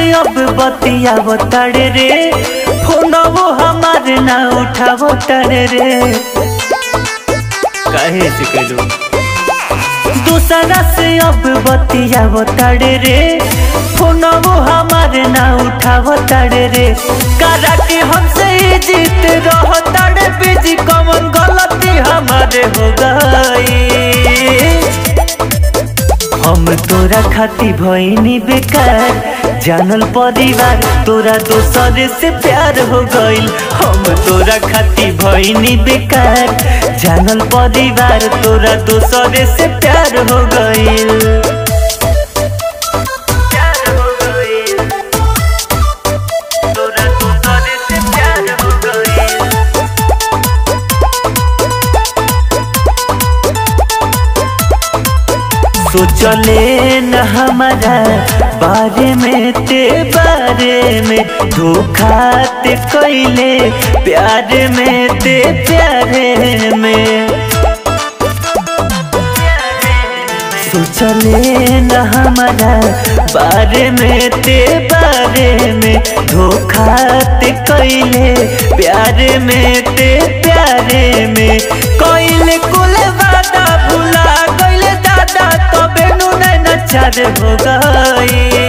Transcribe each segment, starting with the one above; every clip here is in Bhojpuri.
अब बतियाव तड़े रे फोनवो हमार ना उठाव तड़े रे काहे से कलो दूसरा से अब बतियाव तड़े रे फोनवो हमार ना उठाव तड़े रे करा के हमसे ही जीत रह तड़े बिजी कमन गलती हमारे हो गई हम तोरा खाती भईनी बेकार जानल परिवार तोरा दोसर से प्यार हो गईल हम तोरा खाती भईनी बेकार जानल परिवार तोरा दोसर से प्यार हो गईल प्यार हो गईल तोरा दोसर से प्यार हो गईल सोचले न हमारा बारे में ते बारे में धोखा ते कैले प्यार में ते प्यारे में सोचले न हमारा बारे में ते बारे में धोखा ते कैले प्यारे में ते प्यारे में कैले कुल वादा भुला गइले दादा तबे नु नचार हो गई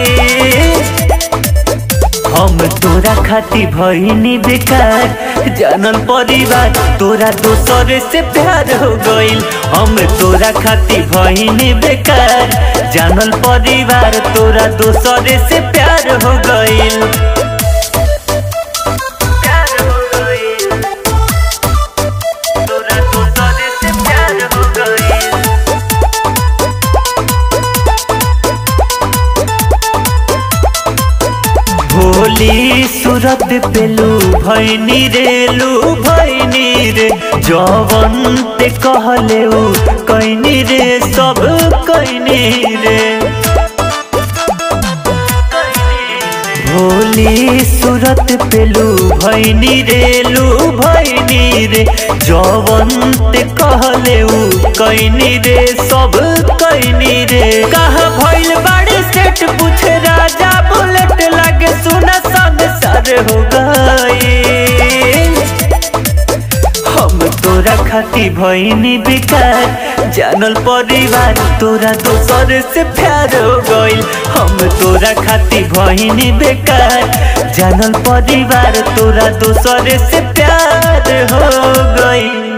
हम तोरा खाती भईनी बेकार जानल परिवार तोरा दोसर से प्यार हो गईल हम तोरा खाती भईनी बेकार जानल परिवार तोरा दोसर से प्यार हो गईल प्यार हो गईल तोरा दोसर से प्यार हो गईल भोली सूरत पेलू भैनी रेलू भैनी रे जवन ते कहले उ कैनी रे सब कैनी रे भोली सूरत पेलू भैनी रेलू भैनी रे जवन ते कहले उ कैनी रे सब कैनी रे कहा भइल बाड़ी सेट पूछे राजा बुलेट लागे सुना संसार हो गई हम तोरा खाती भईनी बेकार जानल परिवार तोरा दोसर से प्यार हो गईल हम तोरा खाती भईनी बेकार जानल परिवार तोरा दोसर से प्यार हो गईल